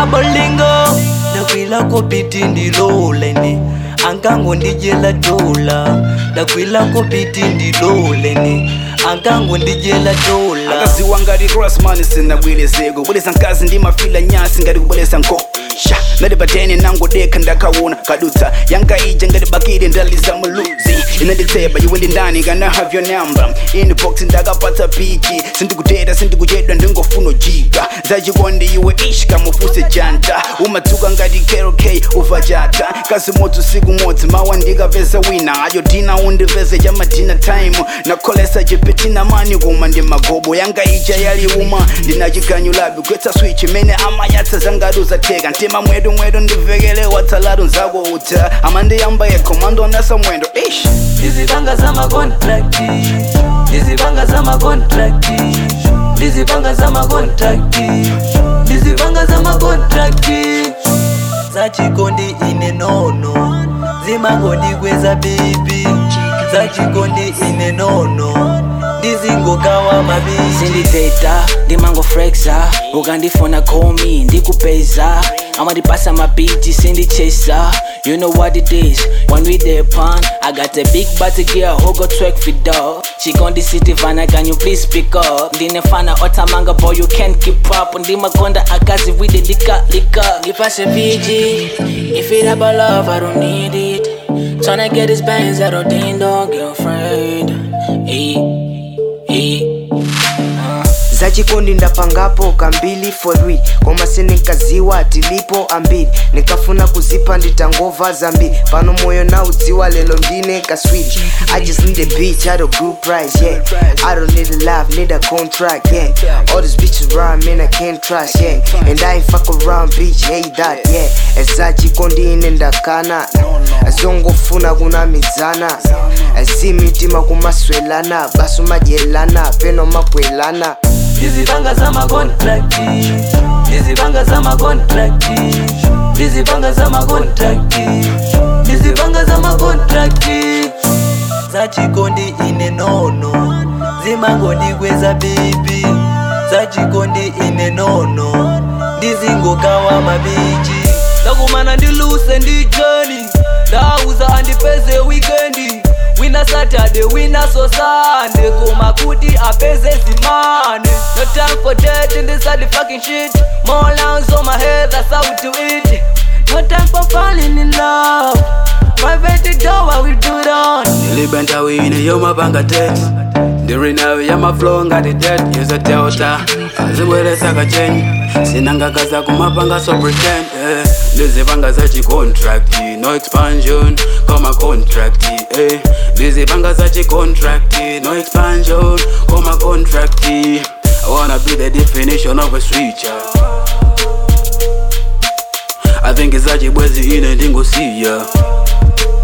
mabolingo ndakwilako piti ndiloleni ankango ndijela dola ndakwilako piti ndiloleni ankango ndijela dola akaziwa ngati crossman sinabwerezeko kubwereza mkazi ndi mafila nyasi ngati kubwereza nko sha ngati patene nangodekha ndakaona kadutsa yanga ija ngati bakire ndaliza muluzi inanditseba iwe ndi ndani kana have your number inbox ndakapatsa pichi sindikutera sindikuchedwa ndingofuna jika zachikondi iwe ish kamufuse janta umadzuka ngati krk uvachata kasi modzi usiku modzi mawa ndikapeza wina ayo dina undipeze chamadina time nakholesa chipetina mani kuma ndi magobo yanga ija yaliuma ndinachiganyu labi gwetsa switch imene amayatsa zangati uzatheka mtima mwedu mwedu ndivekele watsalatu nzako uta amandiyamba yekhomando nasa mwendo ish ndizipanga zamakontrakti ndizipanga zamakontrakti ndizipanga zamakontrakti ndizipanga zamakontrakti zachikondi ine nono zimangondikweza bibi zachikondi ine nono ndizingokawa mabibi sinditeta ndimangoflexa ukandifuna komi ndikupeza amadipasa mabiji sindichesa you know what it is when we there pan i got a big body girl who go twerk for dog she gon the city vana can you please pick up ndinefana otamanga boy you can't keep up ndimakonda akazi with the lika lika ngipase pg if it about love i don't need it tryna get this bands out of ding dong girlfriend hey, hey. zachikondi ndapangapo kambili for real koma sinikaziwa tilipo ambiri nikafuna kuzipa nditangova zambiri pano moyo na udziwa lelo ndine kaswiri i just need a bitch at a good price yeah i don't need a love need a contract yeah all these bitches around man i can't trust yeah and i ain't fuck around bitch hey that yeah zachikondi ine ndakana azongofuna kunamidzana azimitima kumaswelana basu madyelana peno makwelana ndizipanga zamakontrakti ndizipanga zamakontrakti ndizipanga zamakontrakti ndizipanga zamakontrakti zachikondi ine nono zimangondikweza bibi zachikondi ine nono ndizingokawa mabichi ndakumana ndiluse ndijeni ndauza andipeze wikendi wina saturday wina so sunday koma kuti apeze zimane no time for that in this the fucking shit more lines on my head that's how we do it no time for falling in love private door what we do it on Nilibenta wine yo mapanga text ndiri nawe yamaflow ngati det yuza delta azibweresa kachenyi sinangakaza kumapanga so pretend eh. ndizipanga zachicontract no expansion koma contract eh. ndizipanga zachicontract no expansion koma contract i wanna be the definition of a switcher i think zachibwezi ine ndingosiya